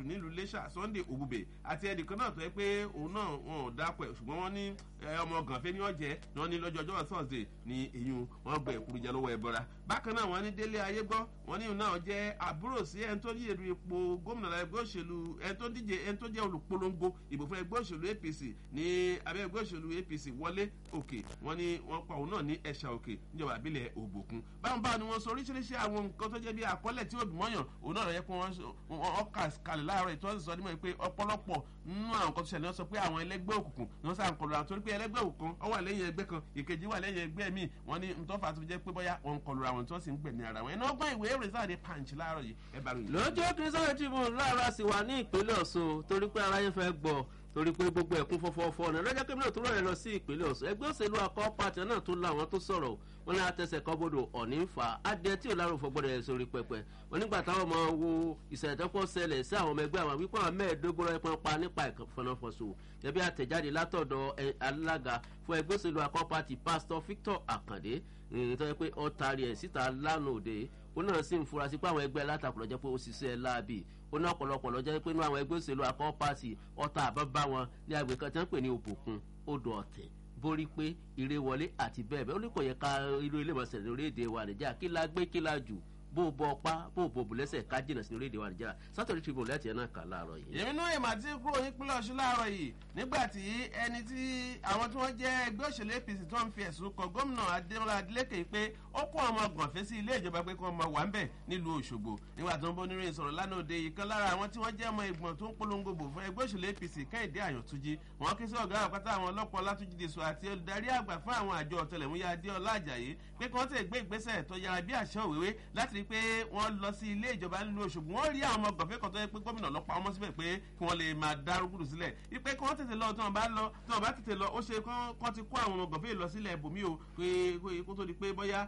nílùú iléṣà sunday òbúbè àti ẹnìkan náà tó yẹ pé òun náà wọn ò dápọ̀ ẹ̀ ṣùgbọ́n wọ́n ní ọmọ gànfẹ́ ní ọ̀jẹ́ ni wọ́n ní lọ́jọ́ ọjọ́ thursday ní eyín wọn gbẹ ìkúrújẹ lọ́wọ́ ẹ̀bọra bákan náà wọ́n ní délé ayé gbọ́ wọ́n ní náà jẹ́ àbúrò sí ẹni tó yẹ ipò gómìnà ẹgbẹ́ òṣèlú ẹni tó díje ẹni tó jẹ́ olùpolongo ìbò fún ẹgbẹ́ òṣèlú apc ní abẹ́ ẹgbẹ́ òṣèlú apc wọlé òkè wọ́n ní wọ́n pa òun náà ní ẹ̀ṣà òkè níjọba àbílẹ̀ ògbòkun báwọn báwọn ni wọ́n sọ oríṣiríṣi àwọn nǹkan tó jẹ́ bí àkọọ́lẹ̀ tí òbí mọ́yàn òun náà yẹ kó wọ́n kà kalẹ̀ láàárọ̀ ìtọ́sí sọ nímọ̀ pé ọ̀pọ̀lọpọ̀ nínú àwọn nǹkan tó ṣẹlẹ̀ wọ́n sọ pé àwọn ẹlẹ́gbẹ́ òkùnkùn ni wọ́n sá ń kọlu àwọn torí pé ẹlẹ́gbẹ́ òkùnkùn ọ wà lẹ́yìn ẹgbẹ́ kan ìkejì wà lẹ́yìn ẹgbẹ́ míì wọ́n ní ntọ́fà tó fi jẹ́ pé bóyá wọ́n ń kọlu àwọn tí wọ́n sì ń gbẹ̀mí ara wọn ẹni ọgbọ́n ìwé èrè sáà ní pàǹchì láàárọ̀ yìí ẹ bá ròyìn. lójú kristian tribune láàárọ̀ sì wà ní ìpínlẹ̀ ọ̀ṣun torí pé aráyé fẹ́ gbọ́ torí pé gbogbo ẹ̀kún fọ́fọ́fọ́ ọ̀nà lọ́jọ́ kí mílíọ̀nù tó rọ̀ lọ sí ìpínlẹ̀ ọ̀ṣun ẹgbẹ́ òṣèlú akọ́ pàtẹ náà tó láwọn tó sọ̀rọ̀ wọn ní atẹsẹ̀ kan bodò ọ̀ní ń fa adé tí ò lárò fọgbọ́dọ̀ ẹ̀ sórí pẹpẹ wọn nígbà táwọn ọmọ wo ìṣẹ̀lẹ̀ tó kọ́ ṣẹlẹ̀ sí àwọn ọmọ ẹgbẹ́ àwọn wípé àwọn mẹ́ẹ̀ẹ́dógún rẹ̀ pọ́n pa nípa ìfọ̀nàfọ̀sọ ẹbí àtẹ̀jáde látọ̀dọ̀ alága fún ẹgbẹ́ òṣèlú akọ́ pàtì pásítọ̀ victor akande tó yẹ pé ó taari ẹ̀ síta lánàá òde ó náà sì ń fura sí pé àwọn ẹgbẹ́ alátakùn lọ́jọ́ pé ó ṣiṣẹ́ láàbì ó ní ọ̀pọ̀lọpọ̀ lọ́jọ́ pé inú àwọn ẹgbẹ́ òṣèlú akọ́ pàtì ọ̀tá àbábá wọn ní agbè kan tí wọ́n pè ní òbòkun odò ọ̀tẹ̀ borí pé ire wọlé àti bẹ́ẹ̀ bẹ́ẹ̀ ó ní kò yẹ ká irú ilé ìmọ̀sẹ̀ lórílẹ̀‐èdè wa nàìjíríà kí la gbé kí la jù bó o bọ ọpá bó o bọ bùlẹ́sẹ̀ ká jìnnà sí orílẹ̀-èdè wa nàìjíríà sátọ̀rì tribune láti ẹ̀ náà kà láàárọ̀ yìí. èmi náà èèmà tí kúrò nípínlẹ̀ ọ̀ṣun láàárọ̀ yìí nígbà tí ẹni tí àwọn tí wọ́n jẹ́ ẹgbẹ́ òṣèlú apc tó ń fi ẹ̀sùn kan gómìnà adémọlá adélékè pé ó kó ọmọ gànfẹ́ sí ilé ìjọba pé kí wọ́n máa wà ń bẹ̀ nílùú òṣogbo nígbà tó ń bọ́ níròyìn sọ̀rọ̀ lánàá òde yìí kan lára àwọn tí wọ́n jẹ́ ọmọ ìgbọ̀n tó ń polongo bò fún ẹgbẹ́ òṣèlú apc kẹ́hìndé àyàntúnjì wọ́n ké sí ọ̀gá àpáta àwọn ọlọ́pàá látúnjì dèso àti olùdarí àgbà fún àwọn àjọ ọ̀tẹlẹ̀múyà adéọlá àjàyí pé kí wọ́n tẹ̀ gbé ìgbésẹ̀ tó yára bí àṣẹ òwéwé láti rí pé wọ́n lọ sí ilé ìjọba nílùú òṣogbo wọ́n rí àwọn ọmọ gànfẹ́ kan tó yẹ pé gómìnà lọ́pàá ọmọ síbẹ̀ pé kí wọ́n lè máa dárúgùdù sílẹ̀ wípé kí wọ́n tètè lọ tí wọ́n bá lọ tí wọ́n bá tètè lọ ó ṣe kán ti kó àwọn ọmọ gànfẹ́ lọ sílẹ̀ ibòmí o kó tó di pé bóyá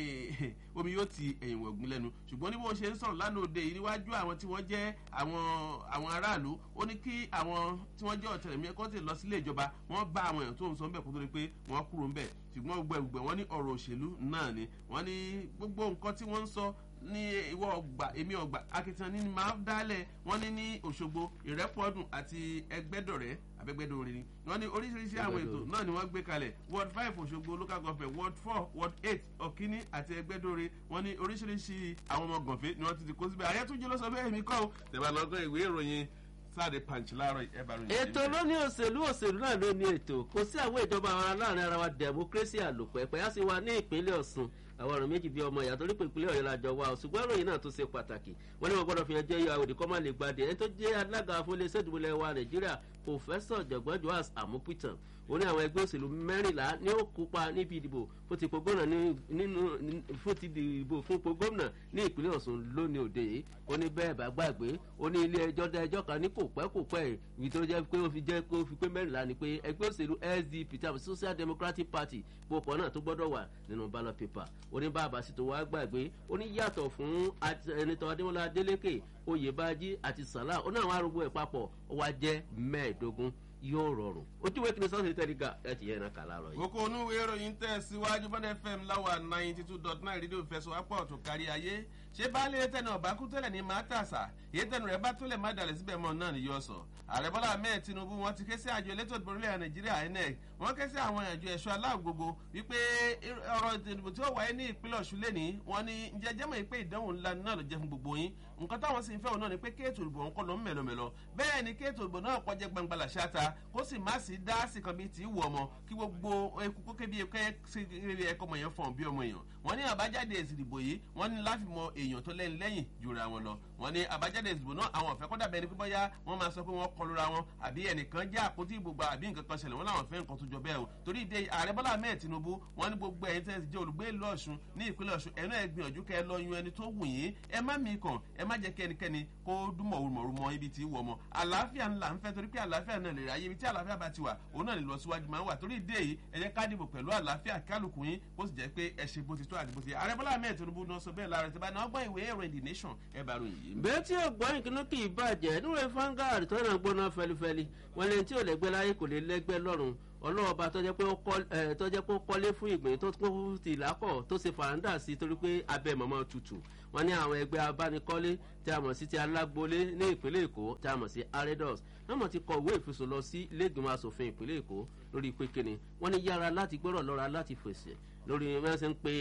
omi yóò ti ẹ̀yìn wọ̀gbìn lẹ́nu ṣùgbọ́n ní bó ṣe ń sọ̀rọ̀ lánàá òde yìí níwájú àwọn tí wọ́n jẹ́ àwọn aráàlú ó ní kí àwọn tí wọ́n jẹ́ ọ̀tẹlẹ̀mí kó tètè lọ sílé ìjọba wọ́n bá àwọn èèyàn tó ń sọ ń bẹ̀ kó tó di pé wọ́n kúrò ń bẹ̀ ṣùgbọ́n gbogbo ẹ̀gbẹ̀ wọ́n ní ọ̀rọ̀ òṣèlú náà ni wọ́n ní gbogbo nǹkan tí wọ́n ń sọ ní ìwọ ọgbà èmi ọgbà akitiyan ní máa dálẹ̀ wọ́n ní ní òṣogbo ìrẹ́pọ̀dùn àti ẹgbẹ́dọ̀rẹ́ abẹ́gbẹ́dọ̀rẹ́ ni wọ́n ní oríṣiríṣi àwọn ètò náà ni wọ́n gbé kalẹ̀ ward five òṣogbo local government ward four ward eight ọ̀kíní àti ẹgbẹ́dọ̀rẹ́ wọ́n ní oríṣiríṣi àwọn ọmọ gànfẹ́ ni wọ́n ti ti kó síbẹ̀ àyẹ́túnjẹ́ ló sọ bẹ́ẹ̀ mi kọ́ ọ́ tẹ̀wá lọ́gán ìwé ìròyìn sáàdì pàǹtí láàárọ̀ ẹ bá ròyìn. ètò ló ní òṣèlú òṣèlú náà ló ní ètò kò sí àwọn ìjọba ara láàrin ara wa democracy àlòpẹ̀pẹ̀ á sì wà ní ìpínlẹ̀ ọ̀sùn àwọn ọ̀rọ̀ méjì bíi ọmọ ìyá torí pé ìpínlẹ̀ ọ̀yọ́ la jọ wá ṣùgbọ́n ìròyìn náà tó ṣe pàtàkì wọ́n ní wọ́n gbọ́dọ̀ fi hàn jẹ́ ìyá òdì kọ́ máa lè gbadé ẹni tó jẹ́ alága fún iléeṣẹ́ ìdìbòlẹ̀ wa nàìjíríà pòfẹ́sọ̀ jọ̀gbọ́n joas amupitan ó ní àwọn ẹgbẹ́ òṣèlú mẹ́rìnlá ní ó kópa níbi ìdìbò fún ti gómìnà nínú fún ti dìbò fún ipò gómìnà ní ìpínlẹ̀ ọ̀sùn lónìí òde yìí ó ní bẹ́ẹ̀ bá gbàgbé ó ní ilé ẹjọ́ dá ẹjọ́ kan ní kò pẹ́ kò pẹ́ ìwé tó jẹ́ pé ó fi jẹ́ kó fi pé mẹ́rìnlá ni pé ẹgbẹ́ òṣèlú sdp tàbí social democratic party gbogbo náà tó gbọ́dọ̀ wà nínú ballot paper ó ní bá àbàsí tó wá gbàgbé ó ní yàtọ̀ fún ẹnitọ́ adémọlá adélékè oyèbájí àti sàlá ó náà wá rúgbó ẹ̀ papọ̀ ó wá jẹ́ mẹ́ẹ̀ẹ́dógún yóò rọrùn ojú wẹ́kìnì sọ́ọ̀sì tẹ́lígà ẹ̀ ti yẹn náà kà láàárọ̀ yìí. kókó onúwé ìròyìn tẹ̀ síwájú bọ́dẹ̀ fm láwa ninety two dot nine rédíò fẹsọ̀wápọ̀ tó kárí ayé ṣé baálé tẹnu ọba kú tẹ́lẹ̀ ní máa tàṣà èyí tẹnu rẹ̀ bá tólẹ̀ má dalẹ̀ síbẹ̀ mọ́ náà ni yóò sọ. ààrẹ bọ́lá ahmed tinubu wọn ti ké sí àjọ elétò ìdìbò orílẹ̀ nàìjíríà inec wọn ké sí àwọn àjọ ẹ̀ṣọ́ aláàgbogbo wípé ọ̀rọ̀ ìdìbò tí ó wáyé ní ìpínlẹ̀ ọ̀ṣun lẹ́ni wọn ni ǹjẹ́ jẹ́mọ̀ pé ìdánwò ńlá náà ló jẹ́ fún gbogbo yín nǹkan táwọn sì ń fẹ́ òun náà ni pé kéètò ìbò ń kọ́ ló ń mẹ̀lọ́mẹ̀lọ́ bẹ́ẹ̀ ni kéètò ìbò náà kọjá gbangba làṣáta kó sì má sí dáàsì kan bíi tí wù ọmọ kí gbogbo eku kókè bíi ẹkọ ọmọ yẹn fọ̀n bí ọmọ èèyàn wọ́n ní àbájáde èsì ìdìbò yìí wọ́n ní láti mọ èèyàn tó lẹ́yìn lẹ́yìn jura wọn lọ wọ́n ní àbájáde ìdìbò náà àwọn ọ̀fẹ́ kọ́dà bẹ́ẹ̀ ni pípọ́ yá wọ́n máa sọ pé wọ́n kọlura wọn àbí ẹnìkan jẹ́ àpótí ìbò gba àbí nǹkan kan ṣẹlẹ̀ wọ́n láwọn fẹ́ nǹkan tó jọ bẹ́ẹ̀ o torí ìdè ààrẹ bọ́lá ahmed tinubu wọ́n ní gbogbo ẹ̀yin tẹ́ jẹ́ olùgbé ìlú ọ̀ṣun ní ìpínlẹ̀ ọ̀ṣun ẹ̀nu ẹ̀ gbìyànjú kẹ́ ẹ lọ yun ẹni tó wù yín ẹ má mi kàn ẹ má jẹ́ kí ẹnikẹ́ni kó dúnmọ̀ òrùmọ̀rù mọ ibi tí wọ̀ mọ́ àlàáfíà ńlá ń fẹ́ torí pé àlàáfíà náà lè ráyè ibi tí àlàáfíà bá ti wà òun náà lè lọ síwájú máa ń wà torí ìdè yìí ẹ jẹ́ ká dìbò pẹ̀lú àlàáfíà kálukú yín bó sì jẹ́ pé ẹ ṣe bó ti tó àti bó ti yẹ ààrẹ bọ́lá ahmed tinubu náà sọ bẹ́ẹ̀ lára ẹ̀ tí bá náà gbọ́ ìwé ẹ̀rọ the nation ẹ bá ròyìn yìí. bẹ́ẹ̀ tí ọgbọ́n ìkíní kì í bàjẹ́ níwèé fangard tó náà gbóná fẹlifẹli wọn lè tí ò lẹ́gbẹ́ láyé kò lè lẹ́gbẹ́ lọ́rùn ọlọ́ọ̀ba tó jẹ́ pé ó kọ́lé fún ìgbìn tó kún ti ìlákọ̀ tó ṣe fàrándà sí torí pé abẹ́ mọ̀mọ́ tutù wọ́n ní àwọn ẹgbẹ́ abánikọ́lé tí a mọ̀ sí ti alágbolé ní ìpínlẹ̀ èkó tí a mọ̀ sí aredos wọ́n mọ̀ ti kọ ìwé ìfisùn lọ sí iléègbìmọ̀ asòfin ìpínlẹ̀ èkó lórí pé kíni wọ́n ní yára láti gbọ́rọ̀ lọ́ra láti fèsì lórí wọ́n ṣe ń pe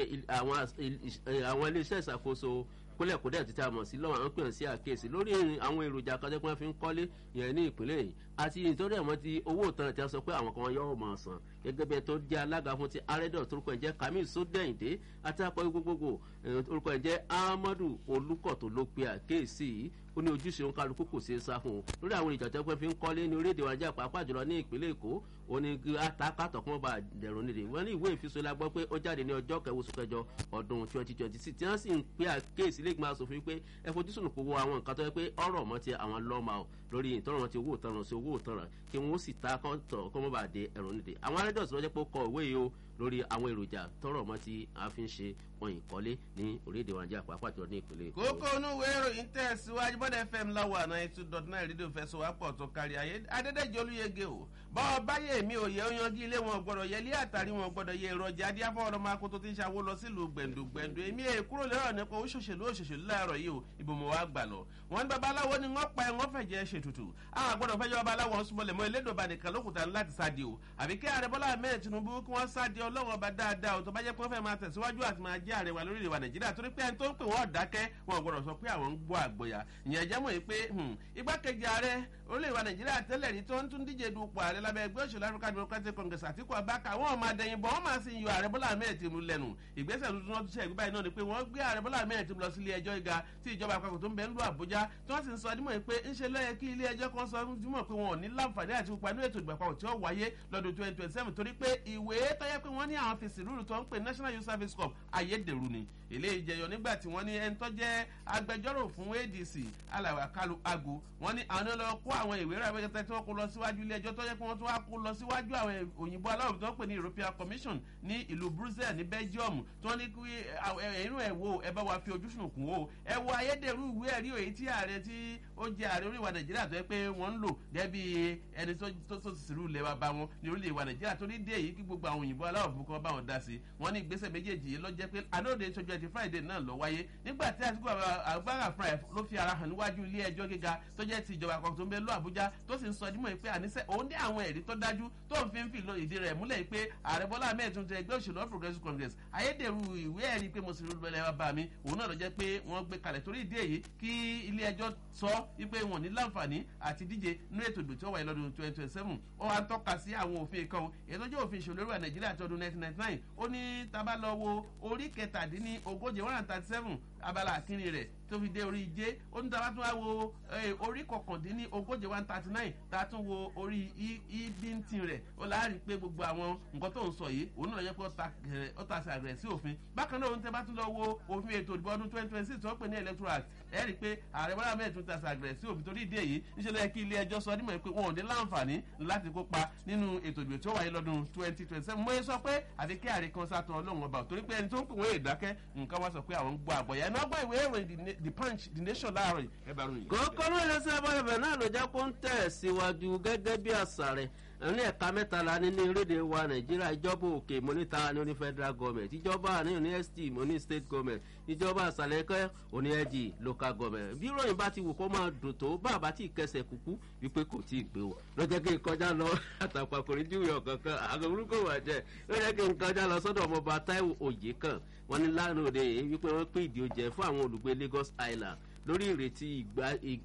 àwọn iléeṣẹ́ ìṣàkóso kólẹ̀kódẹ̀ títí a mọ̀ sí lọ́wọ́ àwọn pèsè àkíyèsí lórí àwọn èròjà kan tẹ́kọ́ fi ń kọ́lé yẹn ní ìpínlẹ̀ yìí àti nítorí àwọn ti owó ìtanràn tí a sọ pé àwọn kan yóò mọ̀ san gẹ́gẹ́ bí ẹ tó jẹ́ alága fún ti arẹ́dọ̀ torúkọ ẹ̀ jẹ́ kamil sódẹ̀yìndé àti akọ̀wé gbogbogbò orúkọ ẹ̀ jẹ́ ahmadu olùkọ́ tó ló pe àkíyèsí yìí ó ní ojúṣe òun kálukú kò ṣeé sá fún un lórí àwọn ìjà tẹ́kọ́ fi ń kọ́lé ní orílẹ̀-èdè wa jẹ́ pàápàá jùlọ ní ìpínlẹ̀ èkó ó ní àtàkàtọ̀ kún ọba dẹ̀rùn nídìí wọ́n ní ìwé ìfisọ la gbọ́ pé ó jáde ní ọjọ́ kẹwàá oṣù kẹjọ ọdún twenty twenty six tí wọ́n sì ń pe àkíyèsí lẹ́gbẹ̀ẹ́ asòfin pé ẹ fojúsùn kò wo àwọn nǹkan tó yẹ pé ọ̀rọ̀ mọ́ ti àwọn lọ́ọ̀mà ọ̀ lórí ìtọ́rọ̀ wọn ti owó ìtanràn sí owó ìtanràn kí wọ́n sì ta kọ́ńtọ̀ kọ́ mọ́ bá dé ẹ̀rọ nídìí àwọn arẹ́dọ̀sì lọ́jọ́ pé ó kọ ìwé yìí o lórí àwọn èròjà tọrọ mọ tí a fi ń ṣe wọn ìkọlé ní orílẹ̀-èdè wa jẹ́ àpapọ̀ àti ọdún ìpínlẹ̀ èkó. kókó inú ìwé ìròyìn tẹ̀síwájú bọ́dẹ̀ fm láwọ̀ àná eight dot nine rédíò fẹsọ̀wápọ̀ tó kárí ayé adédèjì olúyege o bọ́ọ̀ báyé mi ò yẹ oyangi ilé wọn gbọ́dọ̀ yẹ ilé àtàrí wọn gbọ́dọ̀ yẹ èròjà adíáfọ́ ọ̀rọ̀ máa kó tó ti ń ṣàwó lọ sílùú gbẹ̀ndùgbẹ̀ndù èmi è kúrò lérò nípa òṣòṣèlú òṣòṣèlú láàárọ̀ yìí o ìbò mọ̀ wá gbà lọ. wọn ní babaláwo ni wọn pa ẹ wọn fẹ̀jẹ̀ ṣètùtù àwọn àgbọ̀dọ̀ fẹ́jọ́ babaláwo ń súnmọ́lẹ̀ mọ́ elédòba nìkan lókùtà láti sáde o àbí kí ààrẹ bọ́lá ahmed tinubu kí wọ́n sáde ọlọ́wọ́ ọba dáadáa o tó bá jẹ́ pé wọ́n fẹ́ máa tẹ̀síwájú àti máa jẹ́ ààrẹ wa lórílẹ̀ wa nàìjíríà torí pé ẹni tó ń pè wọ́n dákẹ́ wọn gbọ́dọ̀ sọ pé àwọn ń gbọ́ àgbọ̀yà ìyẹn jẹ́ mọ̀ pé igbákejì ààrẹ orílẹ̀ wa nàìjíríà tẹ́lẹ̀ rí tó ń tún díje dupò ààrẹ lábẹ́ ẹgbẹ́ òṣèlú african democratic congress àtìkú abáka wọn máa dẹ̀yìn bọ̀ wọ́n máa sì yọ ààrẹ bọ́lá ahmed tinubu lẹ́nu ìgbésẹ̀ tuntun wọn tún ṣe ìgbébáyìí náà ni pé wọ́n gbé ààrẹ bọ́lá ahmed tinubu lọ sí ilé ẹjọ́ gíga tí ìjọba àpapọ̀ tó ń bẹ ń lu àbújá tí wọ́n sì ń sọ dímọ̀ pé ń ṣe lọ́yẹ kí ilé ẹjọ́ kan sọ dímọ̀ pé wọn ò ní láǹfààní àti pupa ní ètò ìgbà àpapọ̀ tí ó wáyé lọ́dún twenty twenty seven torí pé ìwé tó yẹ pé wọ́n ní àwọn fèsì rúurú tó ń pè national youth service corps ayédèrú ni eléyìí jẹyọ nígbà tí wọ́n ní ẹni tó jẹ́ agbẹjọ́rò fún adc alàwà kalu ago wọ́n ní àwọn lọ kó àwọn ìwé rẹ̀ abẹ́kẹ́tẹ́ tí wọ́n kó lọ síwájú ilé ẹjọ́ tó yẹ pé wọ́n tún wá kó lọ síwájú àwọn òyìnbó aláwọ̀ tó ń pè ní european commission ní ìlú brussels ní belgium tí wọ́n ní kí ẹ̀rú ẹ̀ wo ẹ bá wa fi ojú sùn kún o ẹ wo ayédèrú ìwé ẹ̀rí òye tí ààrẹ tí ó jẹ ààrẹ orílẹ̀-èdè nàìjíríà tó yẹ pé wọ́n ń lò gẹ́bí ẹni tó tó ti sìrú ilẹ̀ wa bá wọn ní orílẹ̀-èdè nàìjíríà tó ní dé èyí kí gbogbo àwọn òyìnbó aláwọ̀ fún kan bá wọn dá sí wọ́n ní ìgbésẹ̀ méjèèjì yìí lọ jẹ́ pé àdóòde ìṣojú ẹtì friday náà lọ wáyé nígbà tí àtìkú àgbára fúnra ẹ̀ ló fi ara hàn níwájú ilé ẹjọ́ gíga tó jẹ́ ti ìjọba àpapọ̀ tó ń bẹ lọ àbújá tó sì ń sọ dímọ̀ pé àníṣe òun ní àwọn ẹ̀rí tó dájú tó ń fi ń fi ìdí rẹ̀ múlẹ̀ pé ààrẹ bọ́lá ahmed tún tẹ ẹgbẹ́ òṣèlú all progressives congress ayédèrú ìwé ẹ̀rí pé mo sì rí lọ́lẹ̀ wa bá mi òun náà lọ jẹ́ pé wọ́n gbé kalẹ̀ torí ìdí èyí kí ilé ẹjọ́ sọ wípé wọn ní láǹfààní àti díje nínú ètò ìdò tí ó wáyé lọ́dún twenty twenty seven ó wá ń tọ́ka sí àwọn òfin kan èyí tó jẹ́ òfin ìṣòro ìwà nàìjíríà tó ọdún nineteen ninety nine ó ní tábà lọ wo orí kẹtàdínní ogójì one hundred thirty seven abala àkínní rẹ̀ tó fi dé orí ijé ó ní tábà tún wá wo orí kọkàndínní ogójì one thirty nine tá a tún wo orí ibintin rẹ̀ ó láàrin pé gbogbo àwọn nǹkan tó ń sọ yìí òun náà yẹ pé ó ta sí àgbẹ̀ sí òfin bákan náà òun tẹ́ bá tún lọ wo òfin ètò ìdìbò ọdún twenty twenty six tó ń pè ní electoral act ẹ rí i pé ààrẹ bọ́lá mẹ́rin tún ta sí àgbẹ̀ sí òfin torí ìdí èyí níṣẹ́ lẹ́yìn kí ilé ẹjọ́ sọ nímọ̀ pé wọn ò ní láǹfààní láti kópa nínú ètò ìdìbò tí ó wáyé lọ́dún twenty twenty seven mo yẹ sọ pé àfi kí ààrẹ kan sátọ ọlọ́run ọba torí pé ẹni tó ń pè wọ́n èdákẹ́ nǹkan wá sọ pé àwọn ń gbọ́ àgbọ̀yà ẹ̀ náà gbọ́ ìwé ìròyìn the punch the nation láàárọ̀ yìí ẹ bá ròyìn. kókó ló lè ṣe abọ́lẹ̀bẹ̀ náà ló jẹ́ kó ń tẹ̀ síwájú gẹ́gẹ́ bí àṣà rẹ̀ ní ẹ̀ka mẹ́ta la ní ní orílẹ̀-èdè wa nàìjíríà ìjọba òkè mọ́níta ní oní federal government ìjọba ní oní st oní state government ìjọba àṣàlẹ̀kẹ́ oní ẹ̀jì local government bí ròyìn bá ti wù kó máa dùn tó bàbá tí kẹsẹ̀ kúkú wípé kò tí ì gbé o lọ́jọ́ kí n kọjá lọ àtàpàkùnrin júwèé ọ̀kankan àgọ́bùrúkọ wà jẹ́ lọ́jọ́ kí n kọjá lọ sọ́dọ̀ ọmọọba taiwo òye kan wọn ní lánàá òde wípé wọ́n pín ìdí oúnjẹ fún àwọn olùgbé lagos island lórí ìrètí ìgbà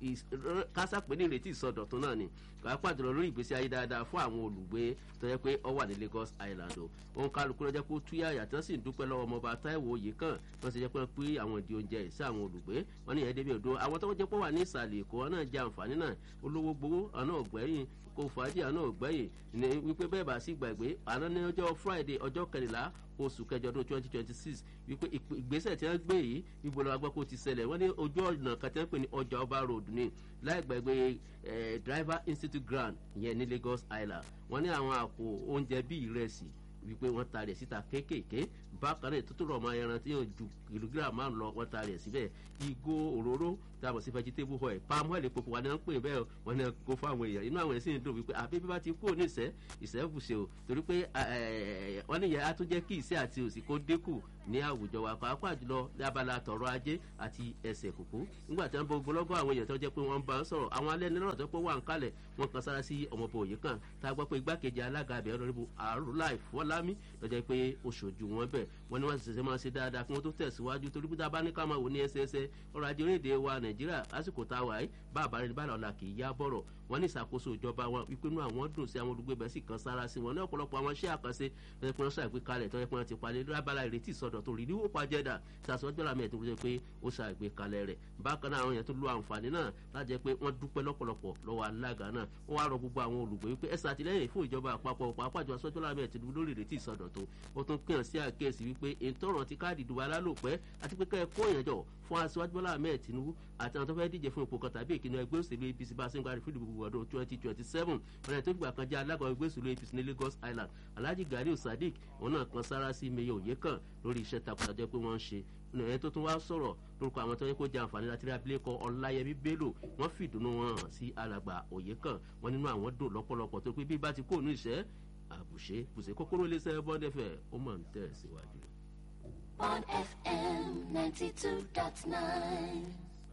kásàpé ní ìrètí ìsọdọ̀tún náà ni pàápàá jùlọ lórí ìgbésí ayé dáadáa fún àwọn olùgbé tó yẹ pé ọ wà ní lagos island o òun kálukú lọ́jọ́ pé ó túyà yàtọ̀ sì ń dúpẹ́ lọ́wọ́ ọmọọba táìwò òye kan wọ́n ti jẹ́ pé pé àwọn ìdí oúnjẹ sí àwọn olùgbé wọ́n ní ẹ̀ẹ́dẹ́bí odò àwọn tó jẹ́ pé wà ní ìsàlẹ̀ èkó wọn náà jẹ àǹfààní náà olówó gbowó ọ̀nà ọ̀gbẹ́yìn kò fàájì àná ọ̀gbẹ́yìn ní wípé bẹ́ẹ̀ bá sì gbàgbé àná ní ọjọ́ friday ọjọ́ kẹrìnlá oṣù kẹjọ ọdún twenty twenty six wípé ìgbésẹ̀ tí wọ́n gbé yìí ibo lọ́wọ́ gbọ́ kó ti ṣẹlẹ̀ wọ́n ní ojú ọ̀nà kan tí wọ́n pè ní ọjà ọba road ní láì gbàgbé driver institute ground ìyẹn ní lagos island wọ́n ní àwọn àpò oúnjẹ bíi ìrẹsì wípé wọ́n ta rẹ̀ síta kéékèèké bákan náà tó tó rọ̀ mọ́ ẹran tí yóò ju kìlógíráàmù márùn lọ wọ́n ta rẹ̀ síbẹ̀ ìgò òróró tá a mọ̀ sí vegetable oil palm oil epo wà ní wọ́n ń pè bẹ́ẹ̀ wọ́n ní kó fún àwọn èèyàn inú àwọn èèyàn sì ń dùn wípé àbí bí bá ti kú ní ìṣẹ́ ìṣẹ́ bùṣe o torí pé wọ́n ní ìyẹn á tún jẹ́ kí ìṣẹ́ àti òsì kó dínkù ní àwùjọ wa pàápàá jùlọ ní abala tọrọ ajé àti ẹsẹ̀ kùkú nígbà tí wọ́n bọ ogologo àwọn èèyàn tó jẹ́ pé wọ́n bá ń sọ̀rọ̀ àwọn alẹ́ nílọ́rọ̀ tó pé wà ń kalẹ̀ wọ́n kan sára sí ọmọbọ òye kan tá a gbọ́ pé igbákejì alága abẹ́ ọlọ́rìbù àrùláì fọlámi lọ́jọ́ pé oṣooju wọn bẹ̀ wọ́n ní wọ́n ti ṣẹ̀ṣẹ̀ máa ṣe dáadáa kí wọ́n tó tẹ̀síwájú torí pé dábàá ní ká máa wò ní ẹsẹẹsẹ ọrọ̀ ajé orílẹ̀-èdè wa nàìjíríà lásìkò tá a wà yìí bá àbárẹ̀ ní báyìí ọ̀la kì í yá bọ̀rọ̀ wọ́n ní ìṣàkóso ìjọba wọn wípé inú àwọn dùn sí àwọn olùgbé bẹ́ẹ̀ sì kan sára sí wọn ní ọ̀pọ̀lọpọ̀ àwọn iṣẹ́ àkànṣe tó yẹ kí wọ́n ṣàgbékalẹ̀ tó yẹ kí wọ́n ti palẹ̀ lábala ìrètí ìsọdọ̀ tó rí níwò pàjẹ́dà ṣàṣọjọ́ làmì ẹ̀ tó rí pé ó ṣàgbékalẹ̀ rẹ̀ bákan náà àwọn yẹn tó lo àǹfààní náà láti jẹ́ pé wọ́n dúpẹ́ lọ́pọ̀lọpọ̀ lọ́wọ́ alága náà ó wá rọ gbogbo àwọn olùgbé wípé ẹ̀sà àtìlẹ́yìn fún ìjọba àpapọ̀ pàápàá jọ aṣọ́jọ́ làmì ẹ̀ tìlú lórí ìrètí ìsọdọ̀ tó ó tún pín sí àkíyèsí wípé ìtọ́ràn ti káàdì ìdìbò alálòpẹ́ àti pé kẹ́ẹ̀ kó yẹn jọ fún aṣíwájú bọ́lá ahmed tinubu àti àwọn tó fẹ́ díje fún ipò kan tàbí ìkíni ẹgbẹ́ òṣèlú apc bá a ṣe ń gbárí fún ìdìbò ọdún twenty twenty seven ọ̀nà tó gbà kan jẹ́ alága ẹgbẹ́ òṣèlú apc ní lagos island alhaji gariu sadiq òun náà kan sára sí meye òye kan lórí iṣẹ́ takuntajẹ́ pé wọ́n ń ṣe ẹni tó tún wá sọ̀rọ̀ lórúkọ àwọn tó yẹ kó jẹ àǹfààní láti rí abilékọ ọláyẹmí bello wọ́n fìdùnnú wọn hàn sí alàgbà òye kan wọ́n nínú àwọn dùn lọ́pọ̀lọpọ̀ tó pé bí bá ti kó òun ìṣẹ́ àbùṣe bùṣe kókóró lé sẹ́yìn bọ́ndẹ́fẹ̀ ó mọ̀ ń tẹ̀ síwájú. on FM 92.9.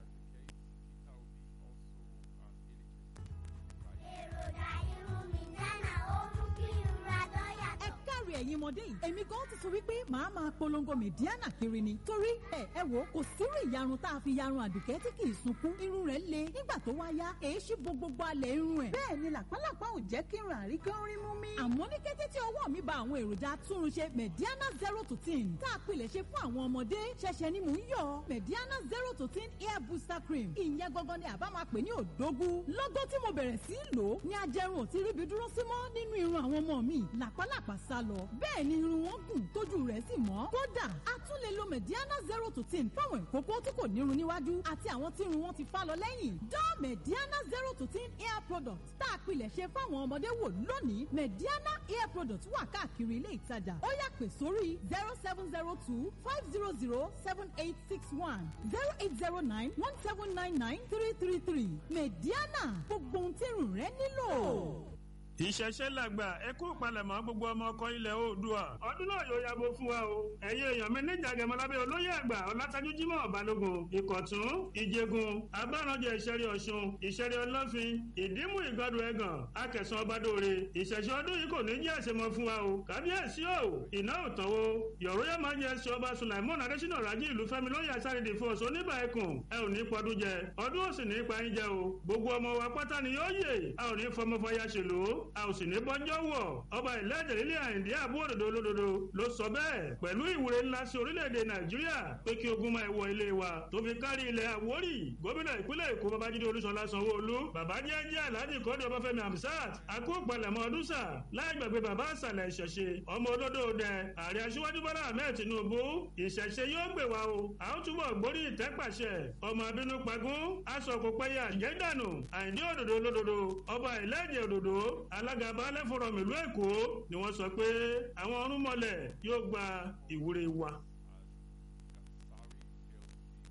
káre ẹ̀yin ọmọdé yìí èmi gan ti sọ wípé màá máa polongo mẹ̀díánà kiri ni torí ẹ ẹ wò kò sírú ìyarun tá a fi yarun àdùkẹ́ tí kì í sunkún irun rẹ̀ le nígbà tó wá yá èéṣí bo gbogbo alẹ̀ irun ẹ̀ bẹ́ẹ̀ ni làpálàpá ò jẹ́ kí irun àrí kí ó rí mú mi. àmọ́ ní kété tí ọwọ́ mi ba àwọn èròjà atúnrunṣe mẹ̀díánà zero to ten tá a pilẹ̀ ṣe fún àwọn ọmọdé ṣẹ̀ṣẹ̀ ni mò ń yọ mẹ̀díánà zero to ten hair booster cream ìyẹn gangan ni àbá máa pè ní òdógún lọ́gọ́ tí mo bẹ̀rẹ̀ sí í lò ó ní ajẹrun ò ti ríbi dúró sí mọ́ nínú irun àwọn ọmọ mi làpálàpá sá lọ bẹ́ẹ̀ ni irun wọn gùn tójú rẹ̀ sì mọ́. kódà a tún lè lo mediana zero to ten fáwọn ìkókó tí kò nírun níwájú àti àwọn tí irun wọn ti fá lọ lẹ́yìn. dán mediana zero to ten hair product tá a pilẹ̀ ṣe fáwọn ọmọdé wò lónìí mediana hair product wà káàkiri ilé ìtajà ó yà pè sórí zero seven zero two five zero zero seven eight six one zero eight zero nine one seven nine nine three three three mediana gbogbo ohun tí irun rẹ nílò ìṣẹ̀ṣẹ̀ làgbà ẹ kú palẹ̀mọ́ gbogbo ọmọ ọkọ ilẹ̀ oòdùà ọdún náà yóò yàgò fún wa o ẹ̀yin èèyàn mi níjà gẹ̀mọ́lábẹ́ olóyè àgbà ọ̀làtàjú jimoh balógun ìkọ̀tún ìjẹgun abáranjẹ ìṣẹ̀rí ọ̀ṣun ìṣẹ̀rí ọlọ́fin ìdímú ìgọ́dù ẹ̀gàn akẹ̀sán ọbadóore ìṣẹ̀ṣẹ̀ ọdún yìí kò ní jẹ́ àṣemọ fún wa o kábíyèsí o iná òtọ́wò yọ̀rọ̀ yẹn máa ń yẹ ṣe ọba sulaimon adésínà rájí ìlú fẹ́mi lóyè àṣàrìdì fún ọ̀ṣun oníbà ẹkùn ẹ ò ní pọdún jẹ ọdún òsì ní ipa yín jẹ o gbogbo ọmọ wa pátá ni yóò yè a ò ní fọmọ fọyà ṣèlú a ò sì ní bọ́jọ́ wọ̀ ọba ìlẹ́jẹ̀ lílé àyìndí àbú òdòdó olódodo ló sọ bẹ́ẹ̀ pẹ̀lú ìwúre ńlá sí orílẹ̀-èdè nàìjíríà pé kí ogun máa wọ ilé wa tó fi kárí ilẹ̀ àwórì gómìnà ìpínlẹ̀ èkó babájídé olúṣọlá sanwó-olú bàbá jẹ́jẹ́ alhaji kọ́dọ̀ ọbáfẹ́mi hamsat akó palẹ̀mọ́ ọdún sà láì gbàgbé bàbá àṣàlẹ̀ ìṣẹ̀ṣe ọmọ olódò dẹ ààrẹ aṣíwájú bọ́lá ahmed tinubu ìṣẹ̀ṣe yóò gbè wá o a ó túbọ̀ gbórí ìtẹ́pàṣẹ ọmọ abínú pagún aṣọ kò pẹ́yà jẹ́dànù àyìndí òdòdó olódodo ọba ìlẹ́jẹ̀ òdòdó alága baálẹ̀ fọ̀rọ̀ mìlú èkó ni wọ́n sọ pé àwọn ọ̀rúnmọ̀lẹ̀ yóò gba ìwúre wa.